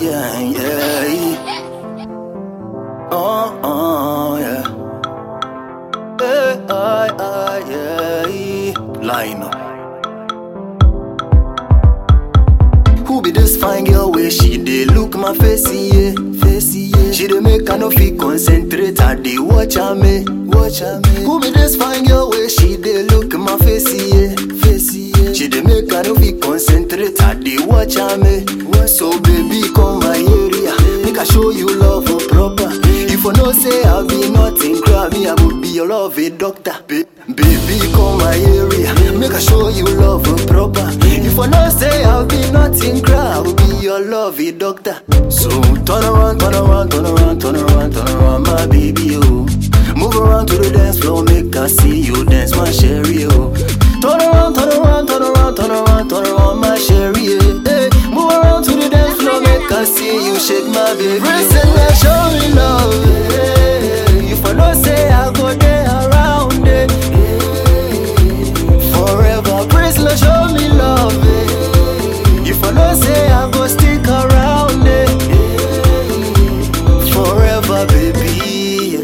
yeah, yeah. Oh, oh, yeah. Hey, I, I, yeah. Line up. Who be this fine girl where she dey look my face, yeah, face, yeah. She dey make I no fit concentrate, I dey watch her me, watch her me. Who be this fine girl where she dey look my face, yeah, face, yeah. She dey make I no fit concentrate, I dey watch her me. So baby come my area, make I show you love for proper. If I know say I be nothing, grab me, I will be your love a doctor. Ba- baby come my area, make I show you love for proper. If I know say I be nothing, cry, I will be your love a doctor. So turn around, turn around, turn around, turn around, turn around, my baby oh. Move around to the dance floor, make I see you dance, my sherry oh. Turn around, turn around, turn around, turn around, turn around, my sherry eh. hey. Move around to the dance floor, make I see you shake my baby. Listen, oh. show me love. eh. If I know say I go there around it. Forever, praise Lord, show me love. eh. If I know say I go stick around it. Forever, baby.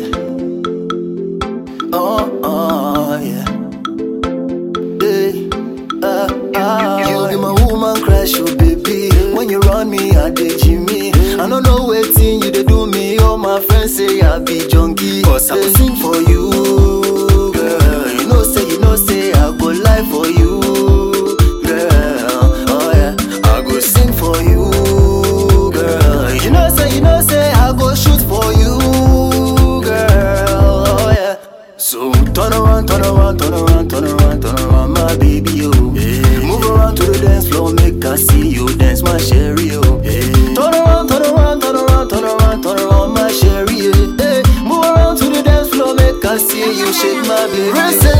Oh, oh, yeah. Hey, uh, uh, you be my woman crush, oh baby. When you run me, I dey Jimmy. I don't know waiting you dey do me. All my friends say I be junkie. Cause I will sing for you, girl. You know say, you know say I go lie for you, girl. Oh yeah, I go sing for you, girl. You know say, you know say I go shoot for you, girl. Oh yeah. So turn around, turn around, turn around, turn around, turn around, my baby, oh. Move around to the dance floor, make I see you dance, my sherry, oh. Turn around, turn around, turn around, turn around, turn around, my sherry, eh. Hey, move around to the dance floor, make I see you shake my baby.